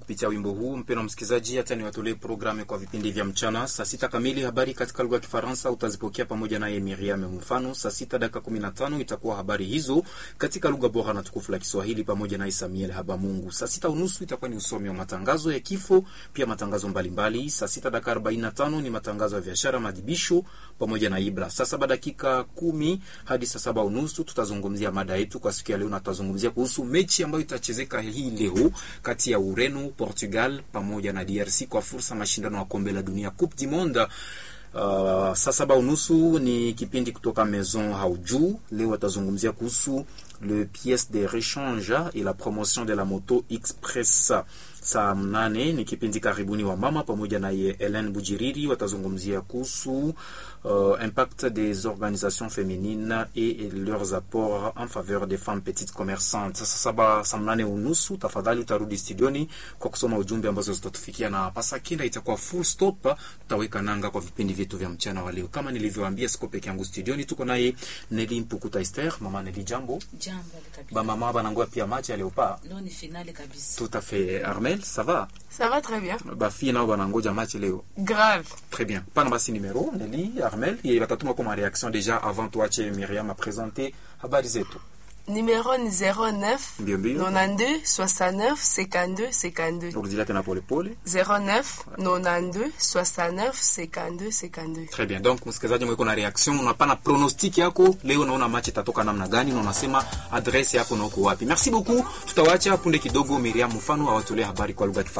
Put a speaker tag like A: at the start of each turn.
A: kupitia wimbo huu. Mpendwa msikilizaji, hata niwatolee programu kwa vipindi vya mchana. Saa sita kamili habari katika lugha ya Kifaransa utazipokea pamoja naye Miriam Mfano. Saa sita dakika kumi na tano itakuwa habari hizo katika lugha bora na tukufu la Kiswahili pamoja naye Samuel Habamungu. Saa sita unusu itakuwa ni usomi wa matangazo ya kifo, pia matangazo mbalimbali. Saa sita dakika arobaini na tano ni matangazo ya biashara, madibisho pamoja na Ibra. Saa saba dakika kumi hadi saa saba unusu tutazungumzia mada yetu kwa siku ya leo, na tutazungumzia kuhusu mechi ambayo itachezeka hii leo kati ya Ureno, Portugal pamoja na DRC kwa fursa mashindano ya kombe la dunia Coupe du Monde. Uh, saa saba unusu ni kipindi kutoka Maison Haujou. Leo watazungumzia kuhusu le pièce de rechange et la promotion de la moto express. Saa mnane ni kipindi karibuni wa mama pamoja na ye Helen Bujiriri watazungumzia kuhusu uh, impact des organisations féminines et leurs apports en faveur des femmes petites commerçantes. Sasa saba saa mnane unusu, tafadhali utarudi studioni kwa kusoma ujumbe ambazo zitatufikia, na pasakinda itakuwa full stop. Tutaweka nanga kwa vipindi vyetu vya mchana wa leo. Kama nilivyowaambia, siko peke yangu studioni, tuko naye Neli Mpukuta Esther. Mama Neli, jambo.
B: Jambo kabisa.
A: Ba mama banangoa pia match ya Leopard.
B: Leo ni finale kabisa.
A: Tout à fait. Armel, ça va?
C: Ça va très bien.
A: Ba fille nao banangoja match leo.
C: Grave.
A: Très bien. Pana basi numéro Neli, Armel, et batatuma comme réaction déjà avant toi tu Myriam a présenté habari zetu.
C: Numéro 09
A: Mbio mbio.
C: 92 69 52 52.
A: Rudilia tena pole pole.
C: 09 92 69 52 52.
A: Très bien. Donc msikilizaji mweko na reaction, unapana pronostic yako leo, unaona match itatoka namna gani na unasema adresse yako na uko wapi. Merci beaucoup. Tutawacha punde kidogo Miriam mfano awatolee habari kwa lugha ya Kifaransa.